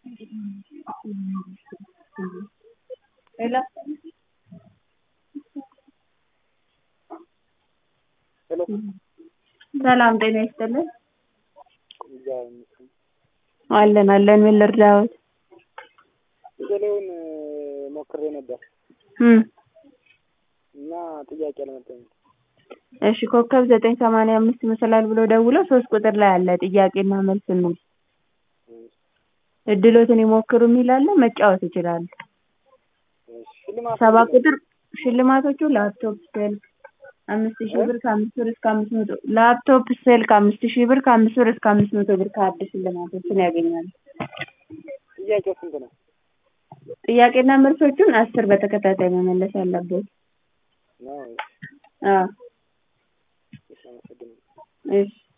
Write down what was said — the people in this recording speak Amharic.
ሄሎ ሄሎ ሰላም ጤና ይስጥልን እግዚአብሔር ይመስገን። አለን አለን ምን ልርዳዎት ቴሌውን ሞክሬ ነበር እም እና ጥያቄ አልመጣልኝም። እሺ ኮከብ ዘጠኝ ሰማንያ አምስት መሰላል ብለው ደውለው ሶስት ቁጥር ላይ አለ ጥያቄና መልስ የሚል እድሎትን ይሞክሩ የሚል አለ መጫወት ይችላሉ እሺ፣ ሽልማት ሰባ ምንድን ነው? ቁጥር ሽልማቶቹ ላፕቶፕ ስልክ አምስት ሺህ ብር ከአምስት ብር እስከ አምስት መቶ ላፕቶፕ ስልክ አምስት ሺህ ብር ከአምስት ብር እስከ አምስት መቶ ብር ካርድ ሽልማቶችን ያገኛሉ ጥያቄው ስንት ነው? ጥያቄና መልሶቹን አስር በተከታታይ መመለስ አለበት ነው አዎ እሺ፣ አመሰግናለሁ። እሺ